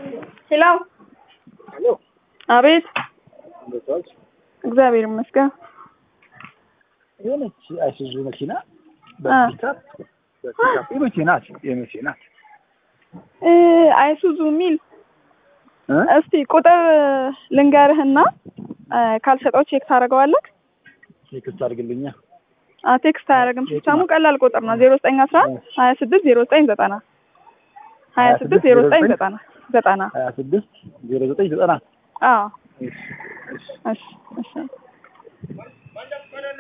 ሄሎ ሄሎ አቤት እንዴት ዋልሽ? እግዚአብሔር ይመስገን የሆነች አይሱዙ መኪና በፒካፕ በፒካፕ የመቼ ናት? የመቼ ናት? እ አይሱዙ የሚል እ? እስቲ ቁጥር ልንገርህና እ ካልሰጠው ቼክ ታደርገዋለህ ቴክስት አድርግልኛ። አ ቴክስት አያደርግም ሲስተሙ ቀላል ቁጥር ነው ዜሮ ዘጠኝ አስራ አንድ ሀያ ስድስት ዜሮ ዘጠኝ ዘጠና ሀያ ስድስት ዜሮ ዘጠኝ ዘጠና ዘጠና ሀያ ስድስት ዜሮ ዘጠኝ ዘጠና አዎ እሺ፣ እሺ። እሺ እሺ